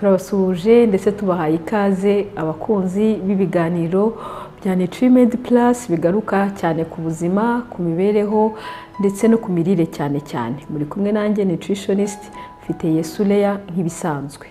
turabasuhuje ndetse tubahaye ikaze abakunzi b'ibiganiro bya Nutriment Plus bigaruka cyane ku buzima ku mibereho ndetse no ku mirire cyane cyane muri kumwe nanjye nutritionist mfite Yesuleya nk'ibisanzwe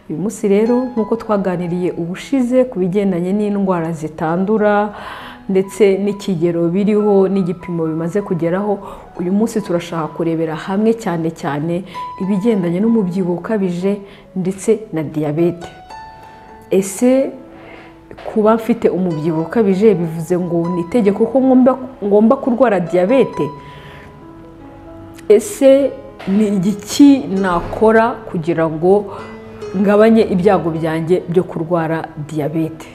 uyu munsi rero nk'uko twaganiriye ubushize ku bigendanye n'indwara zitandura ndetse n'ikigero biriho n'igipimo bimaze kugeraho uyu munsi turashaka kurebera hamwe cyane cyane ibigendanye n'umubyibuho ukabije ndetse na diyabete ese kuba mfite umubyibuho ukabije bivuze ngo ni itegeko ko ngomba kurwara diyabete ese ni iki nakora kugira ngo ngabanye ibyago byanjye byo kurwara diyabete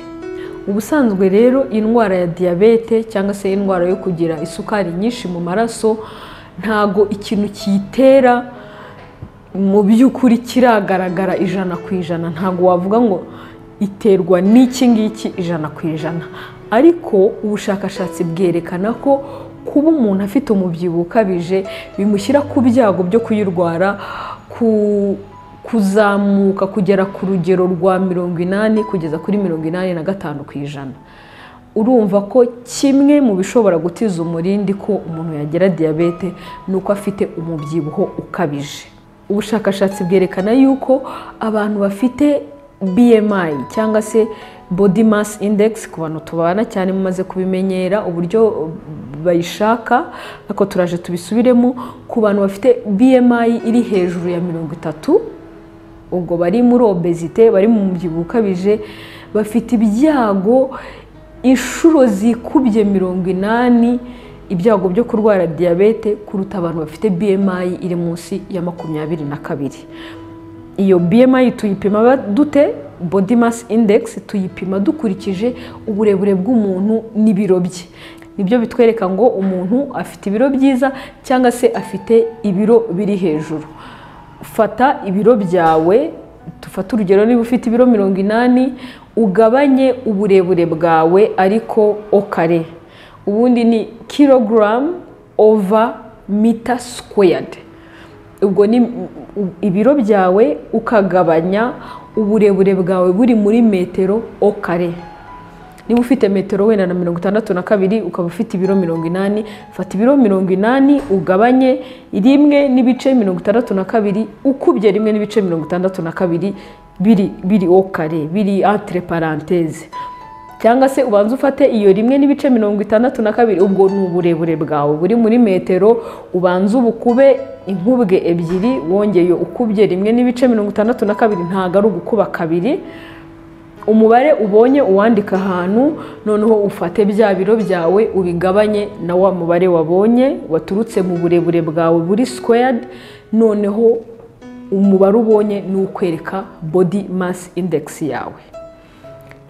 ubusanzwe rero indwara ya diyabete cyangwa se indwara yo kugira isukari nyinshi mu maraso ntago ikintu kiyitera mu by'ukuri kiragaragara ijana ku ijana ntago wavuga ngo iterwa n'iki ngiki ijana ku ijana ariko ubushakashatsi bwerekana ko kuba umuntu afite umubyibuho ukabije bimushyira ku byago byo kuyirwara ku kuzamuka kugera ku rugero rwa mirongo inani kugeza kuri mirongo inani na gatanu ku ijana urumva ko kimwe mu bishobora gutiza umurindi ko umuntu yagira diyabete ni uko afite umubyibuho ukabije ubushakashatsi bwerekana yuko abantu bafite BMI cyangwa se body mass index ku bantu tubana cyane mumaze kubimenyera uburyo bayishaka ariko turaje tubisubiremo ku bantu bafite BMI iri hejuru ya mirongo itatu ubwo bari muri obezite bari mu mubyibuho ukabije bafite ibyago inshuro zikubye mirongo inani ibyago byo kurwara diyabete kuruta abantu bafite BMI iri munsi ya makumyabiri na kabiri iyo BMI tuyipima dute body mass index tuyipima dukurikije uburebure bw'umuntu n'ibiro bye nibyo bitwereka ngo umuntu afite ibiro byiza cyangwa se afite ibiro biri hejuru fata ibiro byawe dufate urugero niba ufite ibiro mirongo inani ugabanye uburebure bwawe ariko okare ubundi ni kirogaramu ova mita sikweyadi ubwo ni ibiro byawe ukagabanya uburebure bwawe buri muri metero okare niba ufite metero wenda na mirongo itandatu na kabiri ukaba ufite ibiro mirongo inani fata ibiro mirongo inani ugabanye rimwe n'ibice mirongo itandatu na kabiri ukubye rimwe n'ibice mirongo itandatu na kabiri biri biri okare biri entre parenthese cyangwa se ubanza ufate iyo rimwe n'ibice mirongo itandatu na kabiri ubwo ni uburebure bwawe buri muri metero ubanza ubukube inkubwe ebyiri wongeye ukubye rimwe n'ibice mirongo itandatu na kabiri ntabwo ari ugukuba kabiri umubare ubonye uwandika ahantu noneho ufate bya biro byawe ubigabanye na wa mubare wabonye waturutse mu burebure bwawe buri sikweyadi noneho umubare ubonye ni ukwereka body mass index yawe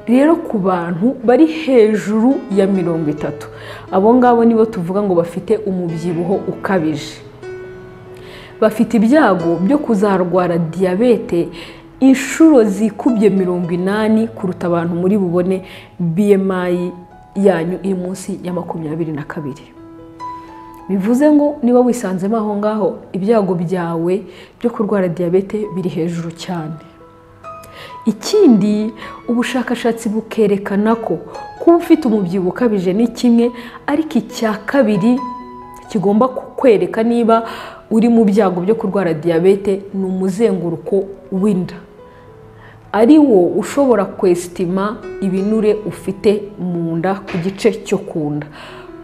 rero ku bantu bari hejuru ya mirongo itatu abo ngabo nibo tuvuga ngo bafite umubyibuho ukabije bafite ibyago byo kuzarwara diyabete inshuro zikubye mirongo inani kuruta abantu muri bubone BMI yanyu iri munsi ya makumyabiri na kabiri bivuze ngo niba wisanzemo aho ngaho ibyago byawe byo kurwara diyabete biri hejuru cyane ikindi ubushakashatsi bukerekana ko kuba ufite umubyibuho ukabije ni kimwe ariko icya kabiri kigomba kukwereka niba uri mu byago byo kurwara diyabete ni umuzenguruko w'inda ari wo ushobora kwesitima ibinure ufite mu nda ku gice cyo ku nda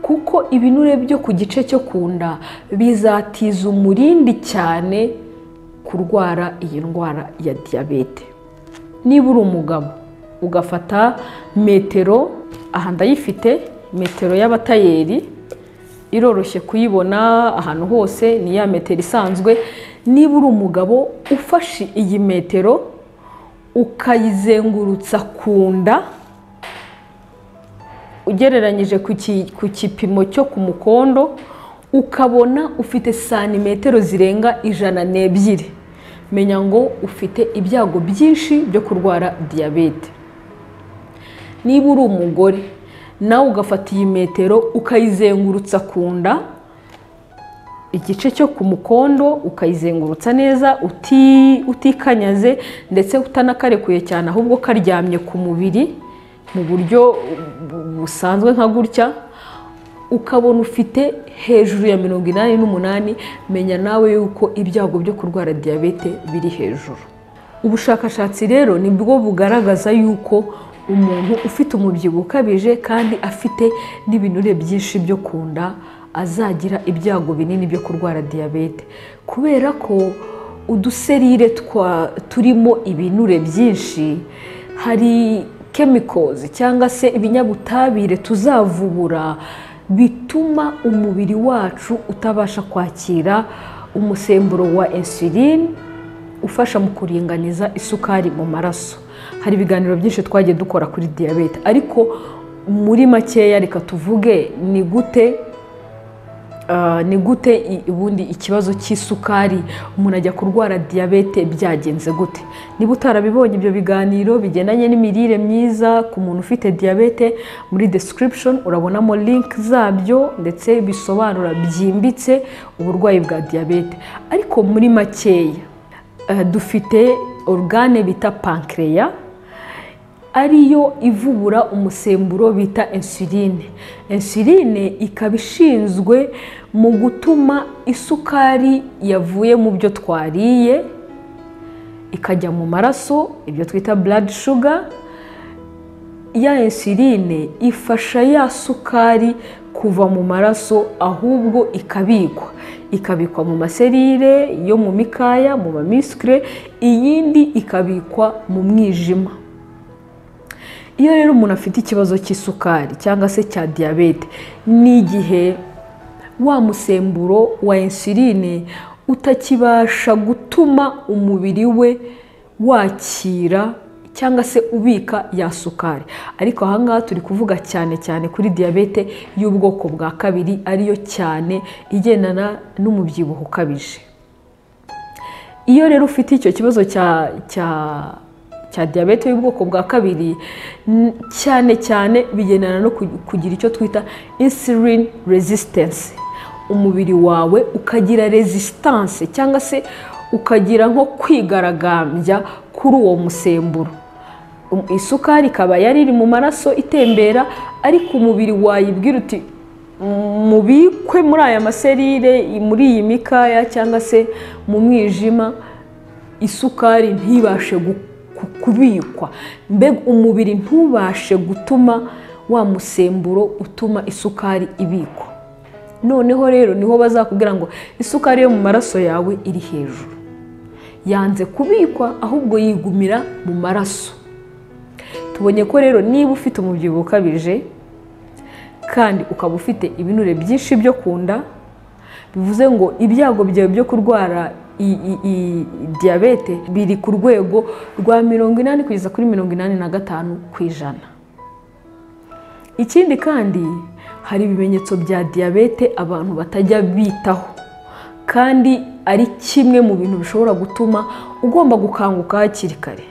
kuko ibinure byo ku gice cyo ku nda bizatiza umurindi cyane kurwara iyi ndwara ya diyabete niba uri umugabo ugafata metero aha ndayifite metero y'abatayeri iroroshye kuyibona ahantu hose ni ya metero isanzwe niba uri umugabo ufashe iyi metero ukayizengurutsa ku nda ugereranyije ku gipimo cyo ku mukondo ukabona ufite santimetero zirenga ijana n'ebyiri menya ngo ufite ibyago byinshi byo kurwara diyabete niba uri umugore nawe ugafata iyi metero ukayizengurutsa ku nda igice cyo ku mukondo ukayizengurutsa neza uti- utikanyaze ndetse utanakarekuye cyane ahubwo karyamye ku mubiri mu buryo bu- busanzwe nka gutya ukabona ufite hejuru ya mirongo inani n'umunani menya nawe yuko ibyago byo kurwara diyabete biri hejuru ubushakashatsi rero nibwo bugaragaza yuko umuntu ufite umubyibuho ukabije kandi afite n'ibinure byinshi byo ku nda azagira ibyago binini byo kurwara diyabete kubera ko uduserire twa turimo ibinure byinshi hari kemikozi cyangwa se ibinyabutabire tuzavubura bituma umubiri wacu utabasha kwakira umusemburo wa insulin ufasha mu kuringaniza isukari mu maraso hari ibiganiro byinshi twagiye dukora kuri diyabete ariko muri makeya reka tuvuge ni gute Ah, ni gute i- ubundi ikibazo cy'isukari umuntu ajya kurwara diyabete byagenze gute niba utarabibonye ibyo biganiro bigendanye n'imirire myiza ku muntu ufite diyabete muri description urabonamo link zabyo ndetse bisobanura byimbitse uburwayi bwa diyabete ariko muri makeya ah, dufite organe bita pancreas ariyo ivubura umusemburo bita insuline insuline ikaba ishinzwe mu gutuma isukari yavuye mu byo twariye ikajya mu maraso ibyo twita blood sugar ya insuline ifasha ya sukari kuva mu maraso ahubwo ikabikwa ikabikwa mu maserire yo mu mikaya mu mamisikire iyindi ikabikwa mu mwijima iyo rero umuntu afite ikibazo cy'isukari cyangwa se cya diyabete ni igihe wa musemburo wa insuline utakibasha gutuma umubiri we wakira cyangwa se ubika ya sukari ariko ahangaha turi kuvuga cyane cyane kuri diyabete y'ubwoko bwa kabiri ariyo cyane igendana n'umubyibuho ukabije iyo rero ufite icyo kibazo cya cya cya diyabete y'ubwoko bwa kabiri n- cyane cyane bigendana no ku- kugira icyo twita insulin resistance umubiri wawe ukagira resistance cyangwa se ukagira nko kwigaragambya kuri uwo musemburo Um- isukari ikaba yari iri mu maraso itembera ariko umubiri wayibwira uti mubikwe muri aya maserire muri iyi mikaya cyangwa se mu mwijima isukari ntibashe gu- ku- kubikwa mbega umubiri ntubashe gutuma wa musemburo utuma isukari ibikwa noneho rero niho bazakubwira ngo isukari yo mu maraso yawe iri hejuru yanze kubikwa ahubwo yigumira mu maraso tubonye ko rero niba ufite umubyibuho ukabije kandi ukaba ufite ibinure byinshi byo ku nda bivuze ngo ibyago byawe byo kurwara i- i- i- diyabete biri ku rwego rwa mirongo inani kugeza kuri mirongo inani na gatanu ku ijana ikindi kandi hari ibimenyetso bya diyabete abantu batajya bitaho kandi ari kimwe mu bintu bishobora gutuma ugomba gukanguka hakiri kare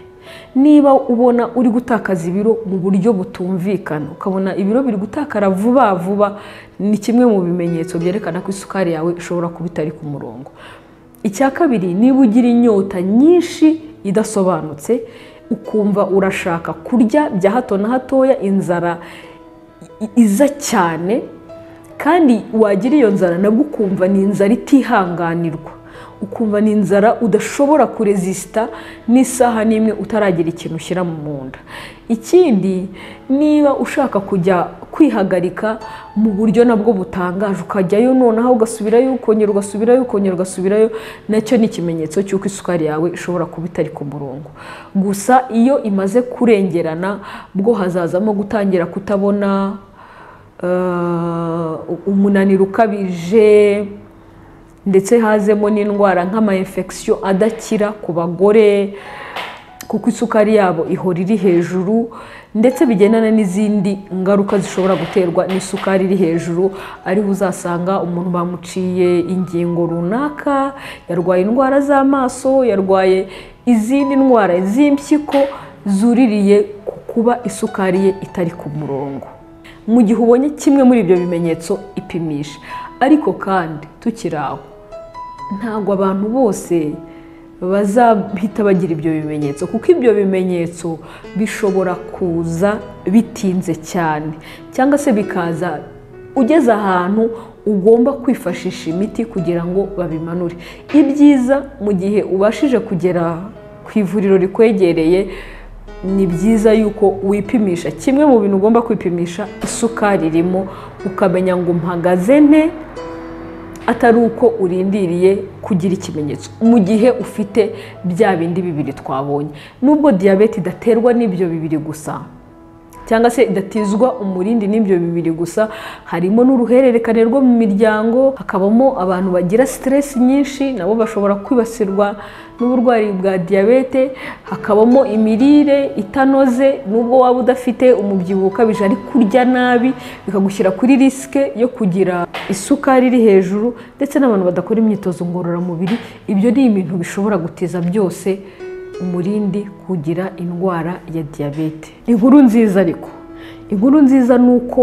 niba ubona uri gutakaza ibiro mu buryo butumvikana ukabona ibiro biri gutakara vuba vuba ni kimwe mu bimenyetso byerekana ko isukari yawe ishobora kuba itari ku murongo icya kabiri niba ugira inyota nyinshi idasobanutse ukumva urashaka kurya bya hato na hatoya inzara i- iza cyane kandi wagira iyo nzara nabwo ukumva ni inzara itihanganirwa ukumva ni inzara udashobora kurezisita n'isaha n'imwe utaragira ikintu ushyira mu nda ikindi niba ushaka kujya kwihagarika mu buryo nabwo butangaje ukajyayo nonaho ugasubirayo ukongera ugasubirayo ukongera ugasubirayo nacyo ni ikimenyetso cy'uko isukari yawe ishobora kuba itari ku murongo gusa iyo imaze kurengerana bwo hazazamo gutangira kutabona eh, umunaniro ukabije ndetse hazemo n'indwara nk'amayinfekisiyo adakira ku bagore kuko isukari yabo ihora iri hejuru ndetse bigendana n'izindi ngaruka zishobora guterwa n'isukari iri hejuru ariho uzasanga umuntu bamuciye ingingo runaka yarwaye indwara z'amaso yarwaye izindi ndwara z'impyiko zuririye ku kuba isukari ye itari ku murongo mu gihe ubonye kimwe muri ibyo bimenyetso ipimisha ariko kandi tukiri aho ntabwo abantu bose bazahita bagira ibyo bimenyetso kuko ibyo bimenyetso bishobora kuza bitinze cyane cyangwa se bikaza ugeze ahantu ugomba kwifashisha imiti kugira ngo babimanure ibyiza mu gihe ubashije kugera ku ivuriro rikwegereye ni byiza yuko wipimisha kimwe mu bintu ugomba kwipimisha isukari irimo ukamenya ngo mpagaze nte atari uko urindiriye kugira ikimenyetso mu gihe ufite bya bindi bibiri twabonye nubwo diyabete idaterwa n'ibyo bibiri gusa cyangwa se idatizwa umurindi n'ibyo bibiri gusa harimo n'uruhererekane rwo mu miryango hakabamo abantu bagira siteresi nyinshi nabo bashobora kwibasirwa n'uburwayi bwa diyabete hakabamo imirire itanoze nubwo waba udafite umubyibuho ukabije ariko kurya nabi bikagushyira kuri risike yo kugira isukari iri hejuru ndetse n'abantu badakora imyitozo ngororamubiri ibyo ni ibintu bishobora gutiza byose umurindi kugira indwara ya diyabete inkuru nziza ariko inkuru nziza ni uko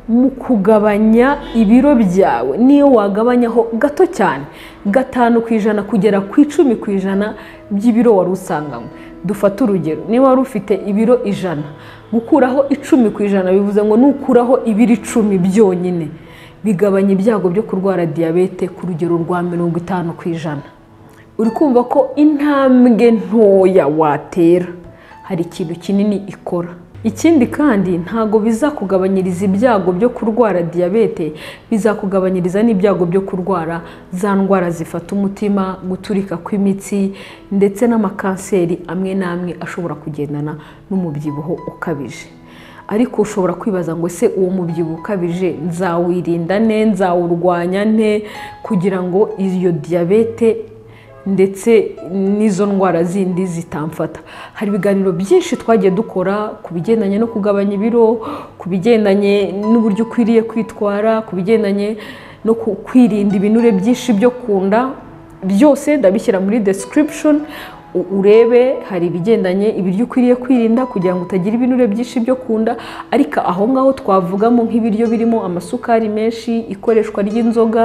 mu kugabanya ibiro byawe niyo wagabanyaho gato cyane gatanu ku ijana kugera ku icumi ku ijana by'ibiro wari usanganywe dufate urugero niba wari ufite ibiro ijana gukuraho icumi ku ijana bivuze ngo nukuraho ibiro icumi byonyine bigabanya ibyago byo kurwara diyabete ku rugero rwa mirongo itanu ku ijana uri kumva ko intambwe ntoya watera hari ikintu kinini ikora ikindi kandi ntago bizakugabanyiriza ibyago byo kurwara diyabete bizakugabanyiriza n'ibyago byo kurwara za ndwara zifata umutima guturika kw'imitsi ndetse n'amakanseri amwe n'amwe ashobora kugendana n'umubyibuho ukabije ariko ushobora kwibaza ngo ese uwo mubyibuho ukabije nzawirinda nte nzawurwanya nte kugira ngo iyo diyabete ndetse n'izo ndwara zindi zitamfata hari ibiganiro byinshi twagiye dukora ku bigendanye no kugabanya ibiro ku bigendanye n'uburyo ukwiriye kwitwara ku bigendanye no kwirinda ibinure byinshi byo ku nda byose ndabishyira muri description urebe hari ibigendanye ibiryo ukwiriye kwirinda kugira ngo utagira ibinure byinshi byo ku nda ariko aho ngaho twavugamo nk'ibiryo birimo amasukari menshi ikoreshwa ry'inzoga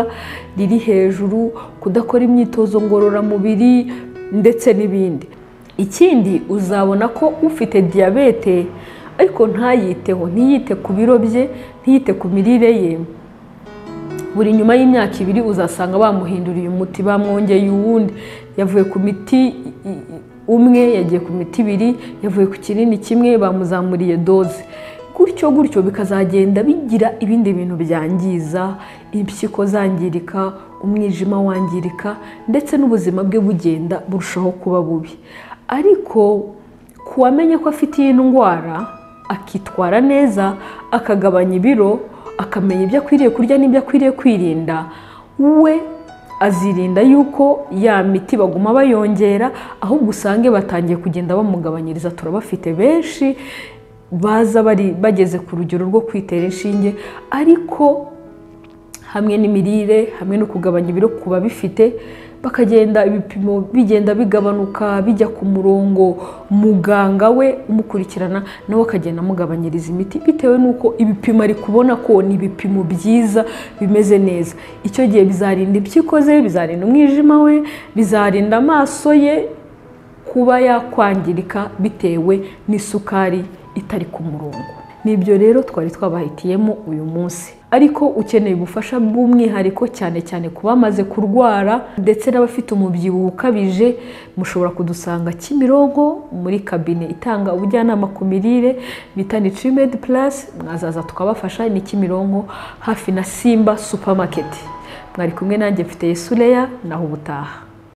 riri hejuru kudakora imyitozo ngororamubiri ndetse n'ibindi ikindi uzabona ko ufite diyabete ariko ntayiteho ntiyite ku biro bye ntiyite ku mirire ye buri nyuma y'imyaka ibiri uzasanga bamuhinduriye umuti bamwongeye uwundi yavuye ku miti umwe yagiye ku miti ibiri yavuye ku kinini kimwe bamuzamuriye doze gutyo gutyo bikazagenda bigira ibindi bintu byangiza impyiko zangirika umwijima wangirika ndetse n'ubuzima bwe bugenda burushaho kuba bubi ariko ku wamenye ko afite iyi ndwara akitwara neza akagabanya ibiro akamenya ibyo akwiriye kurya n'ibyo akwiriye kwirinda we azirinda yuko ya miti baguma bayongera ahubwo usange batangiye kugenda bamugabanyiriza turabafite benshi baza bari bageze ku rugero rwo kwitera inshinge ariko hamwe n'imirire hamwe no kugabanya ibiro ku babifite bakagenda ibipimo bigenda bigabanuka bijya ku murongo muganga we umukurikirana nawe akagenda amugabanyiriza imiti bitewe n'uko ibipimo ari kubona ko ni ibipimo byiza bimeze neza icyo gihe bizarinda impyiko ze bizarinda umwijima we bizarinda amaso ye kuba yakwangirika bitewe n'isukari itari ku murongo nibyo rero twari twabahitiyemo uyu munsi ariko ukeneye ubufasha bw'umwihariko cyane cyane ku bamaze kurwara ndetse n'abafite umubyibuho ukabije mushobora kudusanga Kimironko muri kabine itanga ubujyanama ku mirire bita Nutrimed Plus mwazaza tukabafasha ni Kimironko hafi na Simba supermarket mwari kumwe nanjye mfite Yesureya naho ubutaha